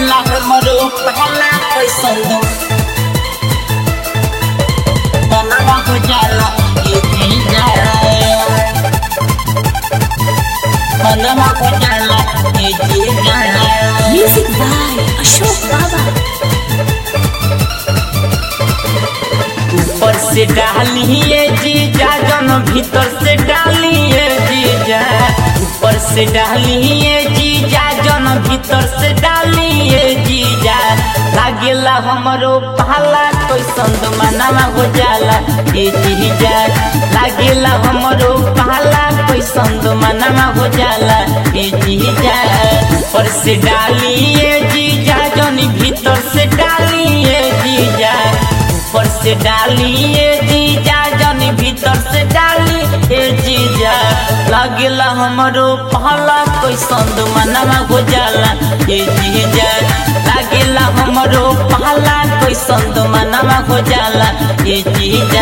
लागेला हमरो पहला कैसन दो बनवा हो जाला ये भी जाए बनवा हो जाला ये भी जाए Music by Ashok Baba. ऊपर से डालिए जीजा जन भीतर से डालिए जीजा ऊपर से डालिए जीजा जन भीतर से डालिए जीजा लागेला हमरो पाला कोई संद मनावा हो जाला ए जीजा लागेला हमरो पाला कोई संद मनावा हो जाला ए जीजा ऊपर से डालिए जीजा जन भीतर से डालिए जीजा ऊपर से डालिए जीजा जनी भीतर से डाली ए जीजा लगेला हमरो पहला कोई संद मनवा हो जाला ए जीजा लगेला हमरो पहला कोई संद मनवा हो जाला ए जीजा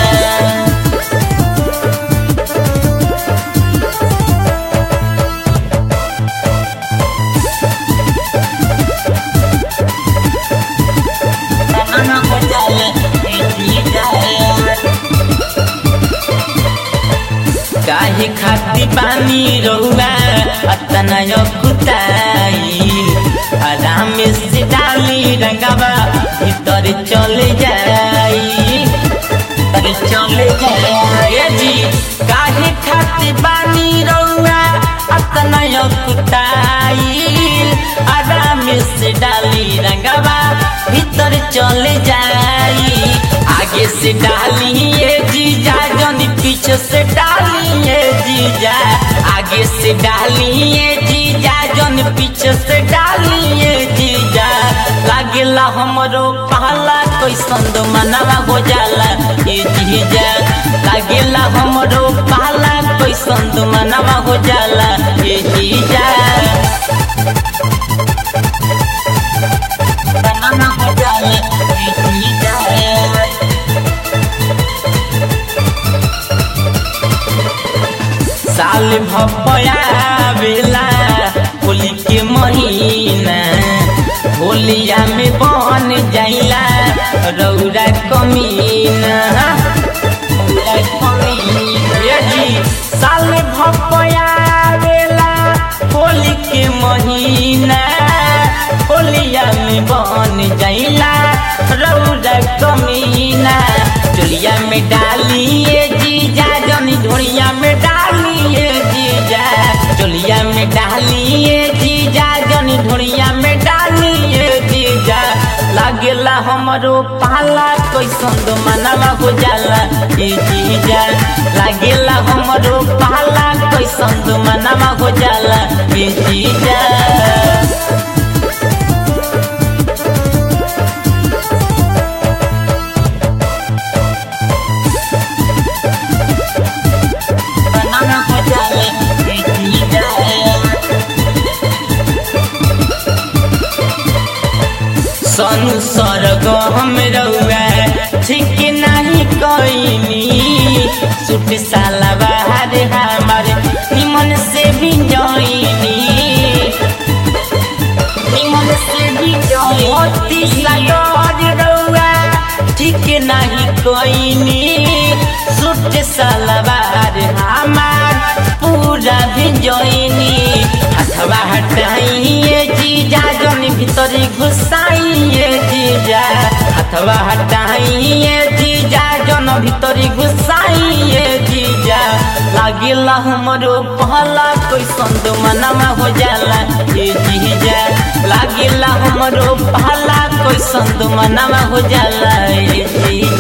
मनवा हो जाला ए जीजा काहे खाती पानी रहुआ अतना कुताई आराम से डाली रंगावा भीतर चले जाई भीतर चले जाए जी काहे खाती पानी रहुआ अतना कुताई आराम से डाली रंगावा भीतर चले जाई आगे से डालिए जीजा जनी पीछे से डालिए जीजा आगे से डालिए जीजा जन पीछे से डालिए जीजा लागेला हमरो पहला कोई संद मनवा हो जाला ए जीजा लागेला हमरो पहला कोई संद मनवा हो जाला ए जीजा मनवा हो जाला ए जीजा साल भपया बेला होली के महीना होलिया में बन जाइला रौरा कमीना रौरा कमीना। ये जी साल भपया बेला होली के महीना होलिया में बन जाइला रौरा कमीना चोलिया में डालिए जीजा जनी धोड़िया में डालिए जीजा चोलिया में डालिए जीजा जनी धोड़िया में डालिए जीजा लागेला हमरो पाला कैसन दो मनवा हो जाला ए जीजा लागेला हमरो पाला कैसन दो मनवा हो जाला ए जीजा बनाना हो जाए बेटी जाए सनु सरग हम रउआ ठीक नहीं कईनी सुट साला बाहर हमारे निमन से भी जईनी निमन से भी जईनी सागर रउआ ठीक नहीं कईनी सुट साला बाहर हमार पूरा भी जईनी हथवा हटाइए जीजा जन भीतरी घुसाइए जीजा हथवा हटाइए जीजा जन भीतरी घुसाइए जीजा लागिला हमरो पहला कोई संद मनवा हो जाला ए जीजा लागिला हमरो पहला कोई संद मनवा हो जाला ए जीजा